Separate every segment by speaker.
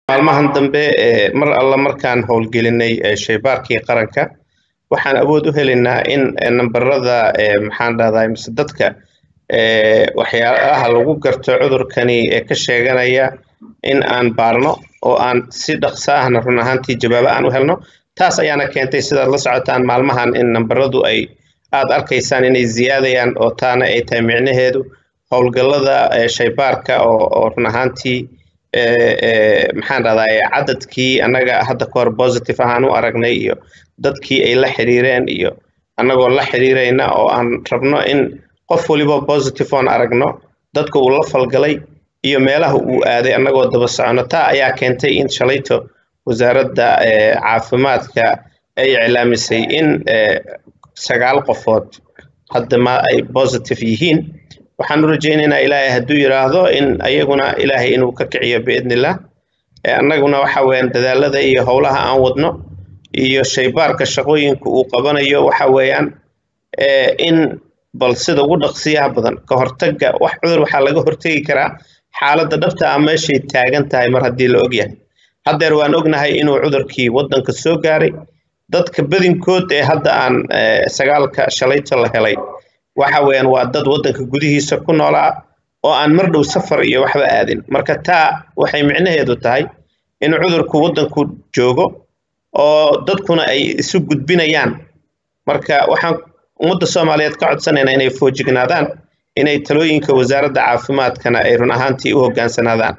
Speaker 1: maalmahan dambe mar alla markaan howlgelinay shaybaarkii qaranka waxaan awood u helaynaa in nambarada maxaan dhahdaa mise dadka waxyaalaha lagu garto cudurkani ee ka sheeganaya in aan baarno oo aan si dhaqso ahna run ahaantii jawaabo aan u helno taas ayaana keentay sidaad la socotaan maalmahan in nambaradu ay aad arkaysaan inay ziyaadayaan oo taana ay tahay micnaheedu howlgallada shaybaarka oo run ahaantii maxaan dhahdaa cadadkii annaga hadda ka hor positive ahaan u aragnay iyo dadkii ay la xiriireen iyo annagoo la xiriirayna oo aan rabno in qof waliba positive oon aragno dadka uu la falgalay iyo meelaha uu aaday annagoo daba socono taa ayaa keentay in shalayto wasaaradda caafimaadka ay iclaamisay in sagaal qofood hadda ma ay positive yihiin waxaan u rajaynaynaa ilaahay hadduu yidhaahdo in ayaguna ilaahay inuu ka kiciyo biidnillah annaguna waxa weeyaan dadaalada iyo howlaha aan wadno iyo shaybaarka shaqooyinka uu qabanayo waxa weeyaan in bal sida ugu dhaqsiyaha badan ka hortagga wax cudur waxaa laga hortegi karaa xaaladda dhabta ah meeshay taagan tahay mar haddii la ogyahay haddeer waan ognahay inuu cudurkii waddanka soo gaaray dadka badinkood ee hadda aan sagaalka shalayto la helay waxa weeyaan waa dad waddanka gudihiisa ku noolaa oo aan mar dhow safar iyo waxba aadin marka taa waxay micnaheedu tahay in cudurku waddanku joogo oo dadkuna ay isu gudbinayaan marka waxaan ummadda soomaaliyeed ka codsanaynaa inay foojignaadaan inay talooyinka wasaaradda caafimaadkana ay run ahaantii u hoggaansanaadaan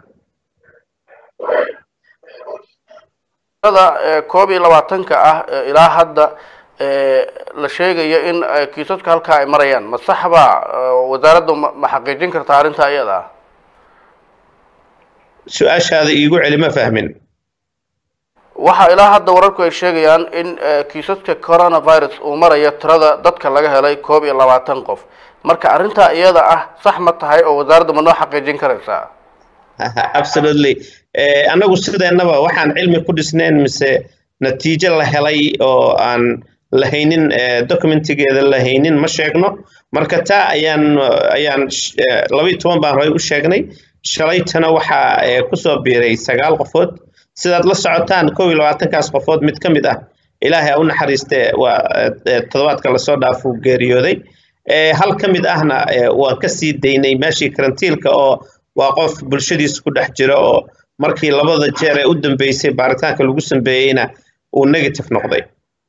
Speaker 2: koob iyo labaatanka ah ilaa hadda la sheegayo in kiisaska halkaa ay marayaan ma sax baa wasaaraddu ma xaqiijin kartaa arrintaa iyada ah
Speaker 1: su-aashaada iigu celi ma fahmin
Speaker 2: waxaa ilaa hadda wararku ay sheegayaan in kiisaska coronavirus uu marayo tirada dadka laga helay koob iyo labaatan qof marka arrintaa iyada ah sax ma tahay oo wasaaraddu ma noo xaqiijin karaysaa
Speaker 1: absolutely annagu sideennaba waxaan cilmi ku dhisnayn mise natiijo la helay oo aan lahaynin documentigeeda lahaynin ma sheegno marka taa ayaan ayaan labaiyo toban baan horey u sheegnay shalaytana waxaa kusoo biiray sagaal qofood sidaad la socotaan kow iyo labaatankaas qofood mid ka mid ah ilaahay u naxariiste waa toddobaadka lasoo dhaafuu geeriyooday hal ka mid ahna waan ka sii daynay meeshii karantiilka oo waa qof bulshadiisa ku dhex jira oo markii labada jeer ee u dambeysay baaritaanka lagu sameeyeyna uu negative noqday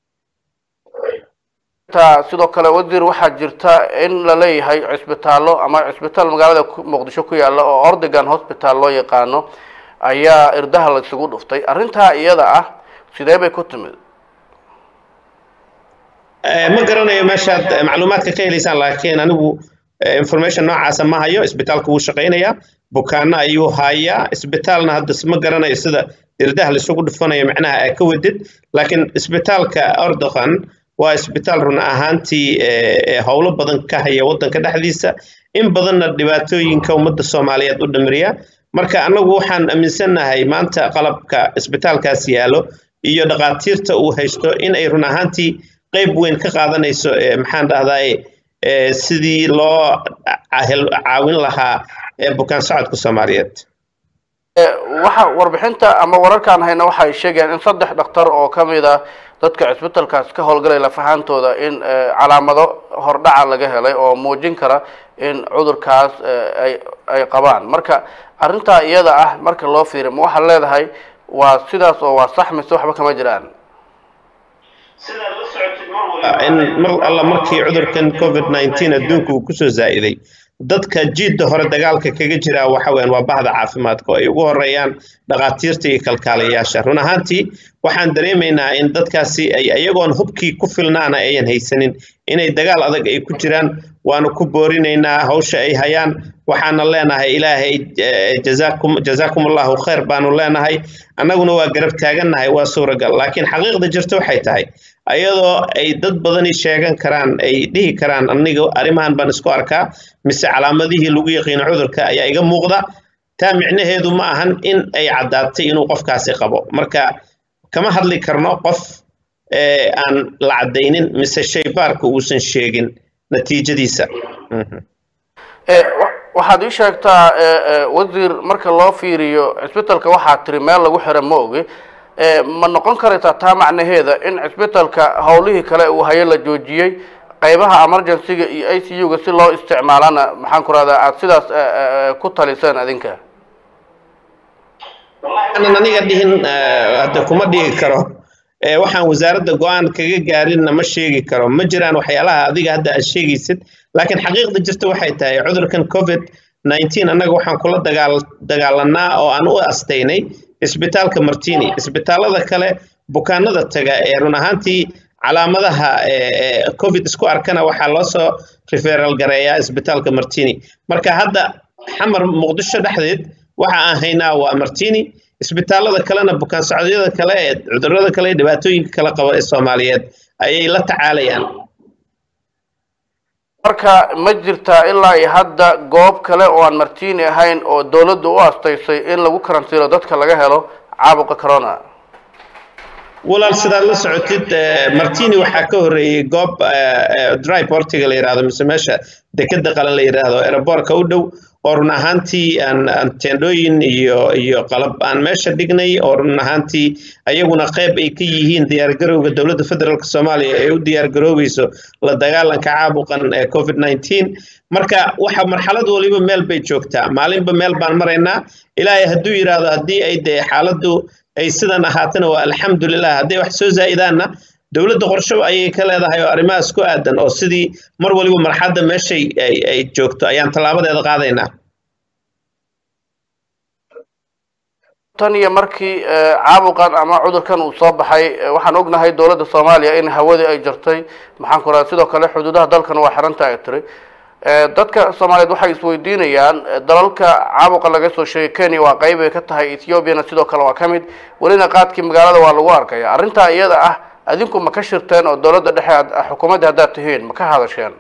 Speaker 2: sidoo kale wasiir waxaa jirta in la leeyahay cisbitaallo ama cisbitaal magaalada muqdisho ku yaalla oo ordigan hospital loo yaqaano ayaa irdaha la isugu dhuftay arrintaa iyada ah sidee bay ku timid
Speaker 1: ma garanayo meeshaad macluumaadka ka helaysaan laakiin anigu information noocaasa ma hayo isbitaalku wuu shaqaynayaa bukaano ayuu hayaa isbitaalna hadda ma garanayo sida irdaha laisugu dhufanayo macnaha aa ka wadid laakiin isbitaalka ordogan waa isbitaal run ahaantii howlo badan ka haya waddanka dhexdiisa in badanna dhibaatooyinka ummadda soomaaliyeed u dhamiriya marka annagu waxaan aaminsannahay maanta qalabka isbitaalkaas yaallo iyo dhaqaatiirta uu haysto in ay run ahaantii qayb weyn ka qaadanayso maxaan dhahdaa sidii loo caawin lahaa bukaan socodka soomaaliyeed
Speaker 2: waxa warbixinta ama wararkaan hayna waxay sheegayaan in saddex dhakhtar oo ka mid a dadka cisbitalkaas ka howlgalay lafahaantooda in calaamado hordhaca laga helay oo muujin kara in cudurkaas ay ay qabaan marka arrintaa iyada ah marka loo fiiriyo ma waxaad leedahay waa sidaas oo waa sax mise waxba kama jiraan
Speaker 1: in mar alla markii cudurkan covid nineteen adduunka uu kusoo zaa'iday dadka jiidda hore dagaalka kaga jira waxa weeyaan waa bahda caafimaadka oo ay ugu horeeyaan dhaqaatiirta iyo kalkaalayaasha run ahaantii waxaan dareemaynaa in dadkaasi ay iyagoon hubkii ku filnaana ayan haysanin inay dagaal adag ay ku jiraan waanu ku boorinaynaa hawsha ay hayaan waxaana leenahay ilaahay jazaakum jazaakum allahu khayr baanu leenahay annaguna waa garab taagannahay waa suuragal laakiin xaqiiqda jirta waxay tahay ayadoo ay dad badani sheegan karaan ay dhihi karaan aniga arrimahan baan isku arkaa mise calaamadihii lagu yaqiino cudurka ayaa iga muuqda taa micnaheedu ma ahan in ay caddaatay inuu qofkaasi qabo marka kama hadli karno qof aan la caddaynin mise shaybaarka uusan sheegin natiijadiisa
Speaker 2: waxaad ii sheegtaa wasiir marka loo fiiriyo cisbitalka waxaa tiri meel lagu xira ma ogi ma noqon karaysaa taa macnaheeda in cisbitalka howlihii kale uu hayo la joojiyey qaybaha emergencyga iyo i c u-ga si loo isticmaalana maxaan ku rahdaa aada sidaas ku taliseen adinka
Speaker 1: aanan aniga dhihin hadda kuma dhigi karo waxaan wasaaradda go-aan kaga gaarinna ma sheegi karo ma jiraan waxyaalaha adiga hadda aad sheegaysid laakiin xaqiiqda jirta waxay tahay cudurkan covid nineteen annaga waxaan kula dagaal dagaalanaa oo aan u astaynay isbitaalka martini isbitaalada kale bukaanada taga ee run ahaantii calaamadaha covid isku arkana waxaa loo soo referal gareeyaa isbitaalka martini marka hadda xamar muqdisho dhexdeed waxa aan haynaa waa martini isbitaalada kalena bukaan socodyada kale ee cudurada kale ee dhibaatooyinka kala qaba ee soomaaliyeed ayay la tacaalayaan
Speaker 2: marka ma jirtaa ilaa iyo hadda goob kale oo aan martini ahayn oo dowladda u astaysay in lagu karantiilo dadka laga helo caabuqa corona
Speaker 1: walaal sidaad la socotid martini waxaa ka horreeyey goob dry portiga la yidhahdo mise meesha dekeda qalan la yidhaahdo aerobortka u dhow oo run ahaantii aan aan teendhooyin iyo iyo qalab aan meesha dhignay oo run ahaantii ayaguna qayb ay ka yihiin diyaargarowga dowladda federaalk soomaaliya ee u diyaargaroobayso la dagaalanka caabuqan ee covid nineteen marka waxa marxalad waliba meel bay joogtaa maalinba meel baan maraynaa ilaahay hadduu yidhaahdo haddii ay dee xaaladdu ay sidan ahaatana waa alxamdulilah hadday wax soo zaa'idaanna dowladda qorsho ayay ka leedahay oo arrimahaas ku aadan oo sidii mar waliba marxadda meeshay ay joogto ayaan tallaabadeeda qaadaynaa
Speaker 2: tan iyo markii caabuqan ama cudurkan uu soo baxay waxaan ognahay dowladda soomaaliya in hawadii ay jirtay maxaan ku raha sidoo kale xuduudaha dalkan waa xiranta ay tiri dadka soomaaliyeed waxay isweydiinayaan dalalka caabuqa laga soo sheegay kenya waa qayb ay ka tahay ethoobiana sidoo kale waa ka mid welina qaadkii magaalada waa lagu arkaya arrintaa iyada ah adinku ma ka shirteen oo dowladda dhexe xukuumadda haddaad tihiin ma ka hadasheen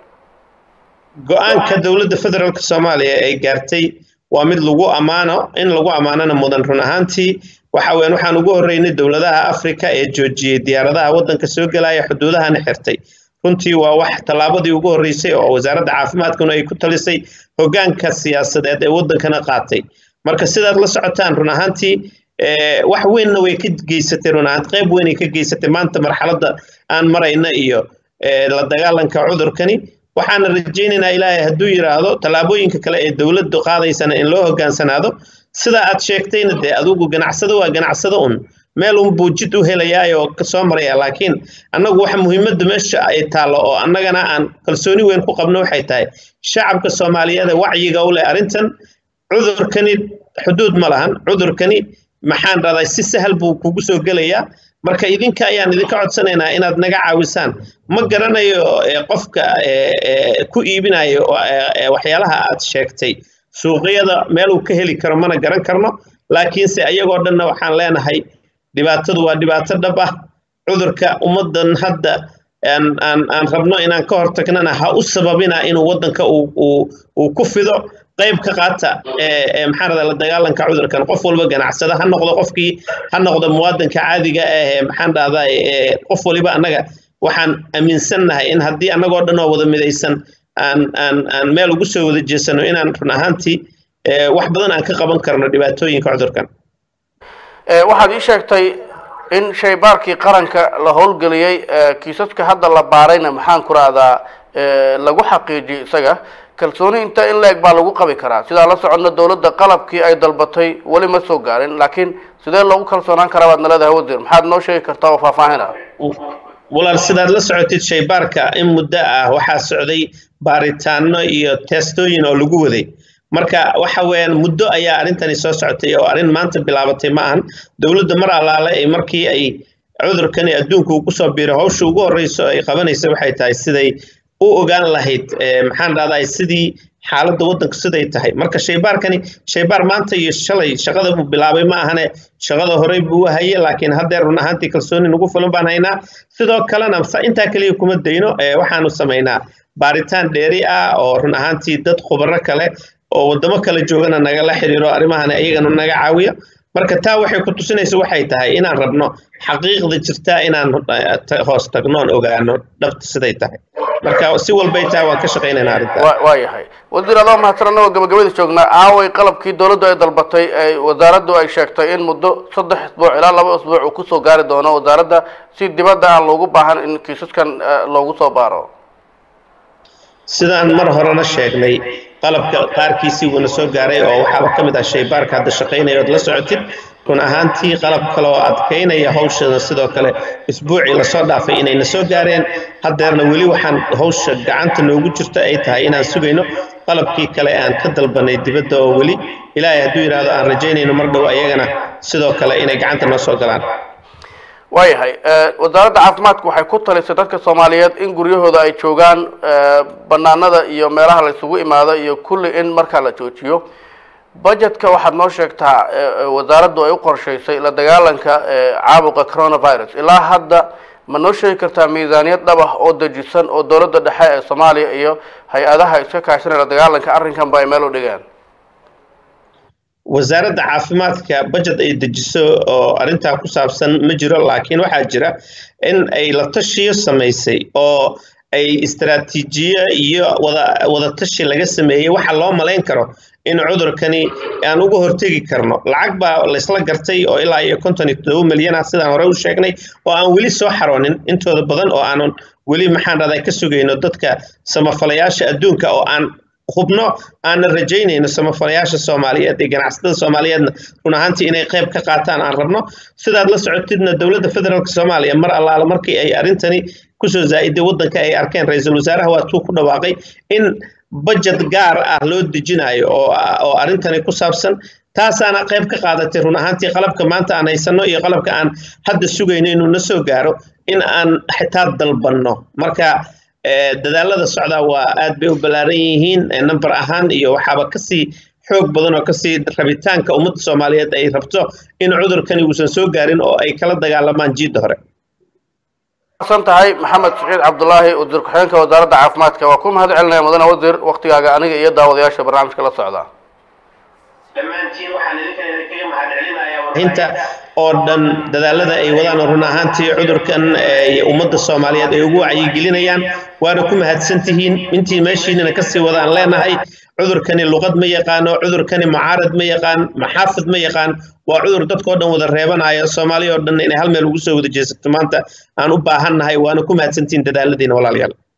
Speaker 1: go-aanka dowladda federaalk soomaaliya ay gaartay waa mid lagu ammaano in lagu ammaanona mudan run ahaantii waxa weyan waxaan ugu horreynay dowladaha africa ee joojiyey diyaaradaha waddanka soo gelaya xuduudahana xirtay runtii waa wax tallaabadii ugu horreysay oo wasaaradda caafimaadkuna ay ku talisay hoggaanka siyaasadeed ee waddankana qaatay marka sidaad la socotaan run ahaantii wax weynna way ka geysatay run ahaanti qayb weynay ka geysatay maanta marxaladda aan marayna iyo la dagaalanka cudurkani waxaana rajaynaynaa ilaahay hadduu yidhaahdo tallaabooyinka kale ee dowladdu qaadaysana in loo hoggaansanaado sida aad sheegtayna dee adugu ganacsado waa ganacsado un meel un buu jid u helayaa oo kasoo maraya laakiin annagu waxa muhiimadda meesha ay taallo oo annagana aan kalsooni weyn ku qabno waxay tahay shacabka soomaaliyeed wacyiga u leh arrintan cudurkani xuduud ma lahan cudurkani maxaan dhahday si sahal buu kugu soo gelayaa marka idinka ayaan idinka codsanaynaa inaad naga caawisaan ma garanayo qofka ku iibinayo waxyaalaha aad sheegtay suuqyada meel uu ka heli karo mana garan karno laakiinse ayagoo dhanna waxaan leenahay dhibaatadu waa dhibaato dhab ah cudurka ummaddan hadda aan aan aan rabno inaan ka hortagnana ha u sababina inuu waddanka uu ku fido qayb ka qaata maxaa rada la dagaalanka cudurkan qof walba ganacsada ha noqdo qofkii ha noqdo muwaadinka caadiga ah ee maxaan dhahdaa qof waliba annaga waxaan aaminsannahay in haddii annagoo dhan oo wada midaysan aan aan aan meel ugu soo wada jeesano inaan run ahaantii wax badan aan ka qaban karno dhibaatooyinka cudurkan
Speaker 2: waxaad ii sheegtay in shaybaarkii qaranka la howlgeliyey kiisaska hadda la baarayna maxaan ku rahdaa lagu xaqiijiyey isaga kalsooni inta in la-eg baa lagu qabi karaa sidaa la socodna dowladda qalabkii ay dalbatay weli ma soo gaarin laakiin sidee loogu kalsoonaan karaa baad naleedahay wasiir maxaad noo sheegi kartaa oo faahfaahin ah
Speaker 1: walaal sidaad la socotid shaybaarka in muddo ah waxaa socday baaritaano iyo teestooyin oo lagu waday marka waxa weeyaan muddo ayaa arrintani soo socotay oo arrin maanta bilaabatay ma ahan dowladda mar allaale ay markii ay cudurkani adduunka uu kusoo biiro hawsha ugu horreyso ay qabanaysa waxay tahay siday u ogaan lahayd maxaan dhahdaa sidii xaaladda waddanku siday tahay marka shaybaarkani shaybaar maanta iyo shalay shaqada buu bilaabay ma ahane shaqada horey buu u haye laakiin haddeer run ahaantii kalsooni nagu filan baan haynaa sidoo kalena intaa keliya kuma dayno waxaanu samaynaa baaritaan dheeri ah oo run ahaantii dad khubaro kale oo waddamo kale joogana nagala xiriiro arrimahana iyagana naga caawiyo marka taa waxay ku tusinaysa waxay tahay inaan rabno xaqiiqda jirtaa inaan hoos tagnoon ogaano dhabta siday tahay marka si walbay tahay waan ka shaqaynaynaa arrintaa
Speaker 2: waa yahay wasiir adoo mahadsan annagoo gabagabadii joognaa aaway qalabkii dowladdu ay dalbatay ay wasaaraddu ay sheegtay in muddo saddex isbuuc ilaa laba isbuuc uu kusoo gaari doono wasaaradda si dibadda aan loogu baahan in kiisaskan loogu soo baaro
Speaker 1: sidaan mar horena sheegnay qalabka qaarkiisii wuuna soo gaaray oo waxaaba ka mid ah shaybaarka hadda shaqaynaya ood la socotid run ahaantii qalab kale oo adkaynaya hawshana sidoo kale isbuucii lasoo dhaafay inayna soo gaareen haddeerna weli waxaan hawsha gacanta noogu jirta ay tahay inaan sugayno qalabkii kale aan ka dalbanay dibadda oo weli ilaahay hadduu yidhaahdo aan rajaynayno mar dhow ayagana sidoo kale inay gacanta noo soo galaan
Speaker 2: waayahay wasaaradda caafimaadku waxay ku talisay dadka soomaaliyeed in guryahooda ay joogaan banaanada iyo meelaha la isugu imaado iyo kulli in markaa la joojiyo budgetka waxaad noo sheegtaa wasaaraddu ay u qorshaysay la dagaalanka caabuqa coronavirus ilaa hadda ma noo sheegi kartaa miisaaniyad dhab ah oo dejisan oo dowladda dhexe ee soomaaliya iyo hay-adaha iska kaashanaya la dagaalanka arrinkanba ay meel u dhigaan
Speaker 1: wasaaradda caafimaadka budget ay dejiso oo arrintaa ku saabsan ma jiro laakiin waxaa jira in ay la tashiyo samaysay oo ay istaraatiijiyo iyo wada wadatashi laga sameeyey waxa loo malayn karo in cudurkani aan uga hortegi karno lacag baa laysla gartay oo ilaa iyo konton iyo todoba milyan ah sidaan hore u sheegnay oo aan weli soo xaroonin intooda badan oo aanan weli maxaan dhahdaa ka sugayno dadka samafalayaasha adduunka oo aan hubno aanan rajaynayno samafalayaasha soomaaliyeed iyo ganacsatada soomaaliyeedna run ahaantii inay qayb ka qaataan aan rabno sidaad la socotidna dowladda federaalk soomaaliya mar allaala markii ay arrintani kusoo zaa'iday waddanka ay arkeen ra-iisul wasaaraha waa tuu ku dhawaaqay in budget gaar ah loo dejinayo oo oo arrintani ku saabsan taasaana qayb ka qaadatay run ahaantii qalabka maanta aan haysanno iyo qalabka aan hadda sugayno inuu na soo gaaro in aan xitaa dalbanno marka dadaalada socdaa waa aad bay u ballaaran yihiin number ahaan iyo waxaaba kasii xoog badan oo kasii rabitaanka ummadda soomaaliyeed ay rabto in cudurkani uusan soo gaarin oo ay kala dagaalamaan jiidda hore
Speaker 2: san tahay maxamed saciid cabdulaahi wasiir ku-xigeenka wasaaradda caafimaadka waa ku mahad celinaya mudane wasiir waktigaaga aniga iyo daawadayaasha barnaamijka la socda
Speaker 1: inta oo dhan dadaalada ay wadaan run ahaantii cudurkan ummadda soomaaliyeed ay ugu wacyigelinayaan waana ku mahadsan tihiin intii meeshiinana kasii wadaan leenahay cudurkani luqad ma yaqaano cudurkani mucaarad ma yaqaan maxaafid ma yaqaan waa cudur dadkao dhan wada reebanaya soomaaliya oo dhan inay hal meel ugu soo wada jeesato maanta aan u baahannahay waana ku mahadsantihiin dadaaladiina walaalayaal